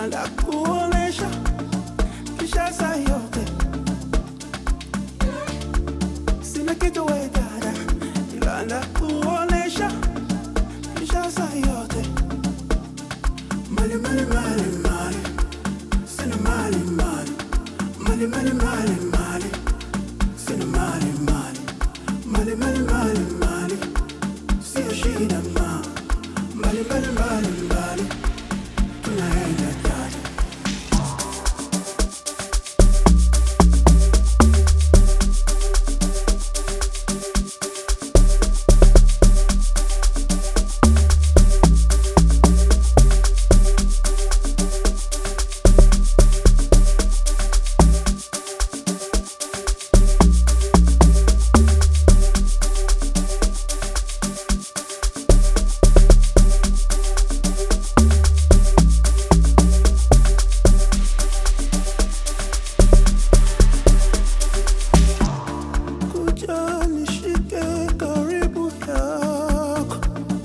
ila ndakuonesha kisha saa yote sina kitu we dada, ila ndakuonesha kisha saa yote mali mali mali mali sina mali mali mali mali mali mali sina mali mali mali mali mali mali sio shida ma mali mali mali mali tunaenda dada kuja nishike karibu yako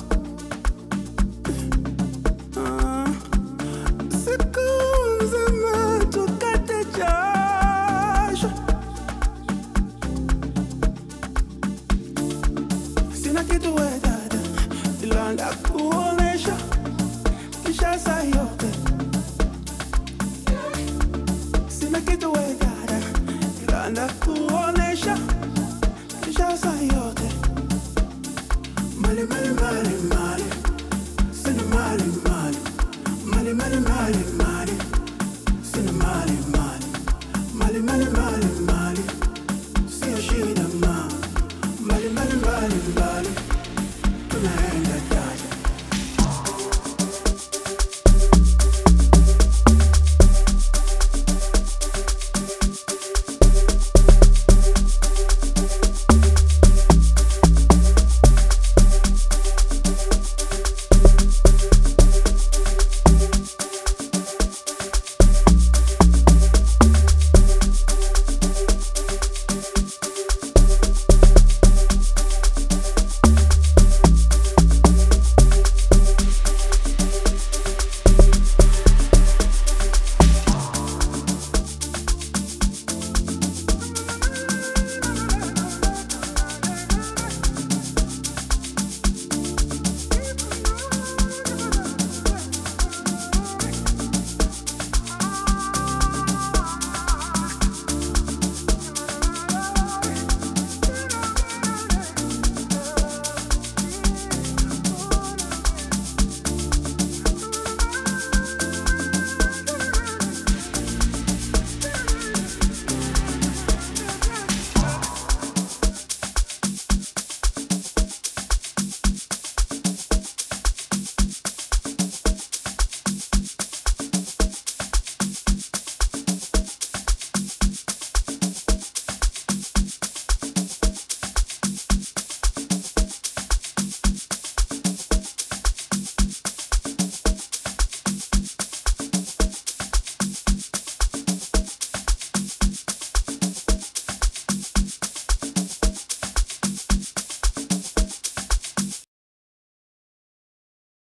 Ah, siku nzima tukate jasho sina kitu we dada ila ndakuonesha kisha